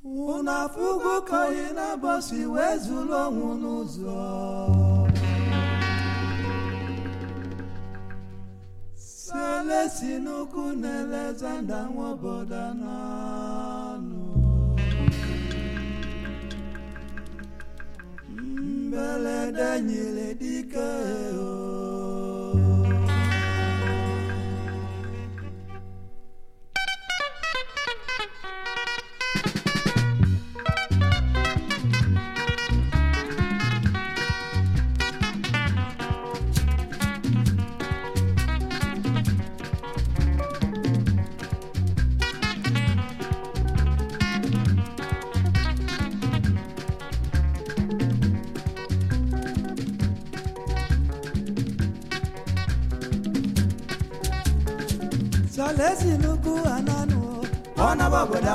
unu afụgo ka oyi na-abọsi wee zuru ọnwụ n'ụzọ selesi n'ukwu na elezanda nwa obodo na-anụ mbelede nyere dike o Salesi n'ukwu ananụ ọ naba obodo